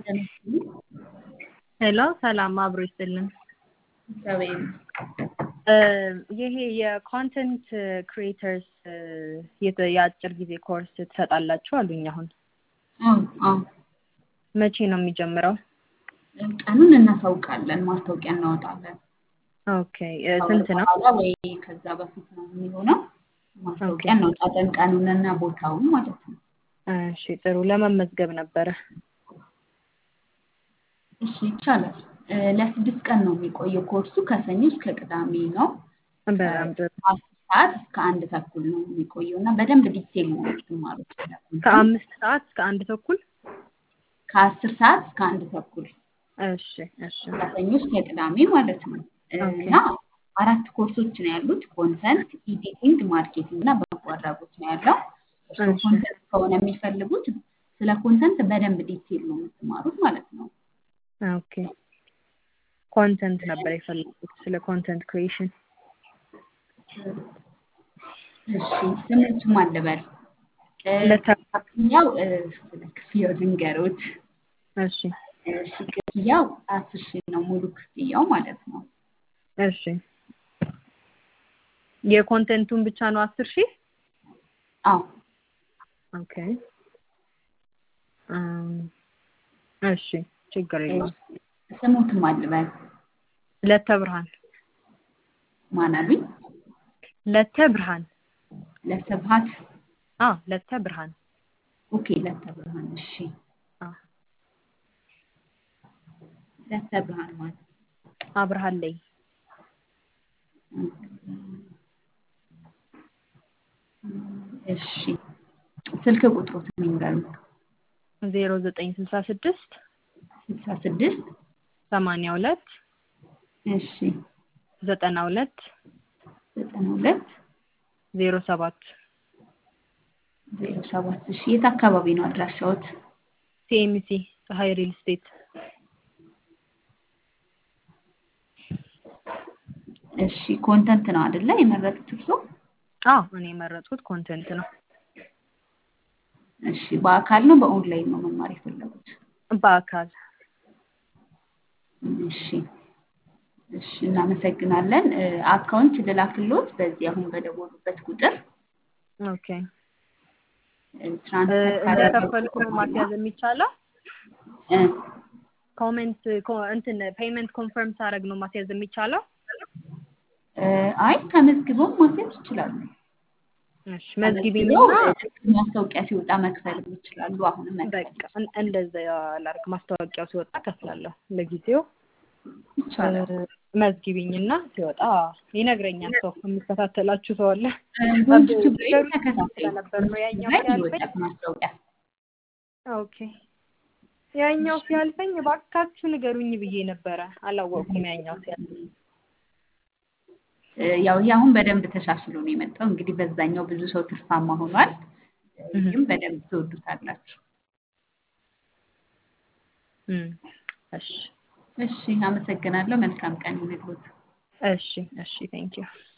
ሄሎ ሰላም አብሮ ይስጥልን። እግዚአብሔር ይሄ የኮንተንት ክሪኤተርስ የአጭር ጊዜ ኮርስ ትሰጣላችሁ አሉኝ። አሁን አዎ አዎ መቼ ነው የሚጀምረው? ቀኑን እናሳውቃለን፣ ማስታወቂያ እናወጣለን። ኦኬ ስንት ነው? በኋላ ወይ ከዛ በፊት ነው የሚሆነው። ማስታወቂያ እናወጣለን፣ ቀኑንና ቦታውን ማለት ነው። እሺ ጥሩ። ለመመዝገብ ነበረ። እሺ ይቻላል። ለስድስት ቀን ነው የሚቆየው ኮርሱ። ከሰኞ እስከ ቅዳሜ ነው። በጣም ጥሩ። አስር ሰዓት እስከ አንድ ተኩል ነው የሚቆየው እና በደንብ ዲቴል ነው የምትማሩት። ከአምስት ሰዓት እስከ አንድ ተኩል ከአስር ሰዓት እስከ አንድ ተኩል እሺ እሺ ከሰኞ እስከ ቅዳሜ ማለት ነው እና አራት ኮርሶች ነው ያሉት። ኮንተንት፣ ኤዲቲንግ፣ ማርኬቲንግ እና በጎ አድራጎት ነው ያለው። እርስዎ እሺ። ኮንተንት ከሆነ የሚፈልጉት ስለ ኮንተንት በደንብ ዲቴል ነው የምትማሩት ማለት ነው። ኦኬ ኮንተንት ነበር የፈለጉት ስለ ኮንተንት ክሪኤሽን። እሺ ስሙት ማን ልበል? እ፣ ለተ- ክፍያው እ፣ ስለ ክፍያው ልንገሮት። እሺ እሺ ክፍያው አስር ሺህ ነው ሙሉ ክፍያው ማለት ነው። እሺ የኮንተንቱን ብቻ ነው አስር ሺህ አዎ ኦኬ እም፣ እሺ ችግር የለውም። ስሙት ማን ልበል? ለተ ብርሃን ማን አሉኝ? ለተ ብርሃን ለስብሀት አ ለተ ብርሃን ኦኬ ለተ ብርሃን እሺ አ ለተ ብርሃን ማለት አብርሃን ላይ እሺ ስልክ ቁጥሮትን ይንገሩኝ። ዜሮ ዘጠኝ ስልሳ ስድስት ስልሳ ስድስት ሰማንያ ሁለት እሺ ዘጠና ሁለት ዘጠና ሁለት ዜሮ ሰባት ዜሮ ሰባት እሺ የት አካባቢ ነው አድራሻዎት? ሲኤምሲ ፀሐይ ሪል ስቴት እሺ ኮንተንት ነው አይደለ የመረጡት እርስዎ? አዎ እኔ የመረጥኩት ኮንተንት ነው እሺ በአካል ነው በኦንላይን ነው መማር የፈለጉት? በአካል እሺ እሺ እናመሰግናለን። እ፣ አካውንት ልላክሎት በዚህ አሁን በደወሉበት ቁጥር ኦኬ እ፣ ትራንስፈር እንደከፈልኩ ነው ማስያዝ የሚቻለው እ፣ ኮሜንት ኮ- እንትን ፔይመንት ኮንፈርም ሳደርግ ነው ማስያዝ የሚቻለው እ፣ አይ ተመዝግበው ማስያዝ ይችላሉ። እሺ መዝግቢኝና ተመዝግበው ማስታወቂያ ሲወጣ መክፈልም ይችላሉ። አሁንም መክፈል በቃ እን- እንደዛ ላድርግ ማስታወቂያው ሲወጣ ከፍላለሁ ለጊዜው ይቻላል። እ፣ መዝግቢኝና ሲወጣ ይነግረኛል ሰው የሚከታተላችሁ ሰው አለ ዩቲዩብ ላይ ነገሩ ተከታታይ ስለነበር ነው ያኛው ላይ ሲያልፈኝ ይወጣል ማስታወቂያ። ኦኬ ያኛው ሲያልፈኝ እባካችሁ ንገሩኝ ብዬ ነበረ አላወቅኩም ያኛው ሲያልፈኝ እ፣ ያው ይህ አሁን በደንብ ተሻሽሎ ነው የመጣው። እንግዲህ በዛኛው ብዙ ሰው ትርፋማ ሆኗል። እ፣ እህ። ይህም በደንብ ትወዱታላችሁ። እም፣ እሺ እሺ አመሰግናለሁ። መልካም ቀን ይሁንልዎት። እሺ እሺ ቴንኪው